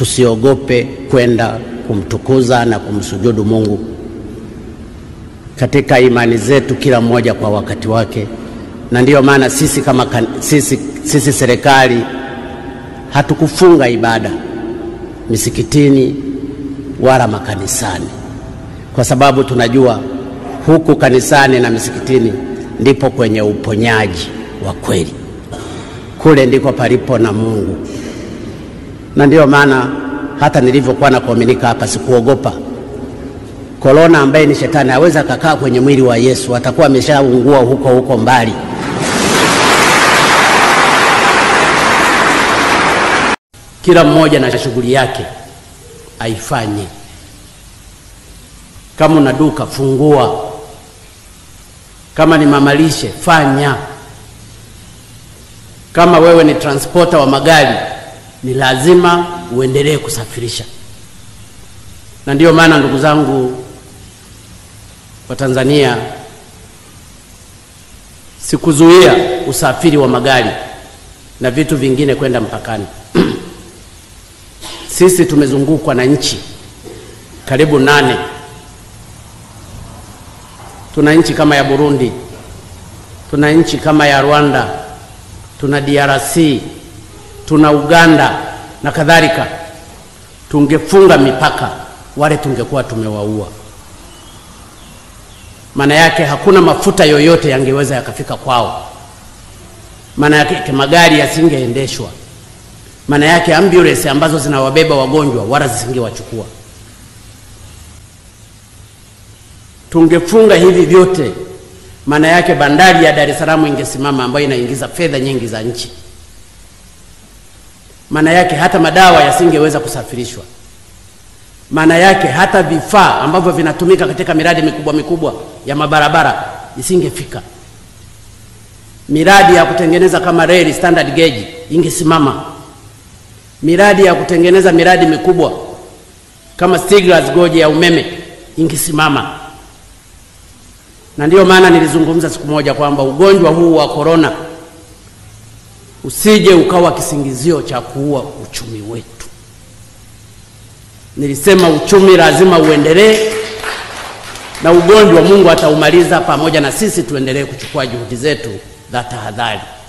tusiogope kwenda kumtukuza na kumsujudu Mungu katika imani zetu, kila mmoja kwa wakati wake. Na ndiyo maana sisi kama kan, sisi, sisi serikali hatukufunga ibada misikitini wala makanisani, kwa sababu tunajua huku kanisani na misikitini ndipo kwenye uponyaji wa kweli, kule ndiko palipo na Mungu. Na ndiyo maana hata nilivyokuwa na kuaminika hapa sikuogopa korona, ambaye ni shetani aweza akakaa kwenye mwili wa Yesu, atakuwa ameshaungua huko huko mbali. Kila mmoja na shughuli yake aifanye. Kama una duka fungua, kama ni mamalishe fanya, kama wewe ni transporter wa magari ni lazima uendelee kusafirisha. Na ndiyo maana ndugu zangu wa Tanzania, sikuzuia usafiri wa magari na vitu vingine kwenda mpakani. Sisi tumezungukwa na nchi karibu nane. Tuna nchi kama ya Burundi, tuna nchi kama ya Rwanda, tuna DRC, tuna Uganda na kadhalika. Tungefunga mipaka, wale tungekuwa tumewaua. Maana yake hakuna mafuta yoyote yangeweza yakafika kwao. Maana yake magari yasingeendeshwa maana yake ambulance ambazo zinawabeba wagonjwa wala zisingewachukua. Tungefunga hivi vyote, maana yake bandari ya Dar es Salaam ingesimama, ambayo inaingiza fedha nyingi za nchi. Maana yake hata madawa yasingeweza kusafirishwa. Maana yake hata vifaa ambavyo vinatumika katika miradi mikubwa mikubwa ya mabarabara isingefika. Miradi ya kutengeneza kama reli standard gauge ingesimama miradi ya kutengeneza miradi mikubwa kama Stiglas goje ya umeme ingesimama. Na ndiyo maana nilizungumza siku moja kwamba ugonjwa huu wa korona usije ukawa kisingizio cha kuua uchumi wetu. Nilisema uchumi lazima uendelee, na ugonjwa Mungu ataumaliza pamoja na sisi tuendelee kuchukua juhudi zetu za tahadhari.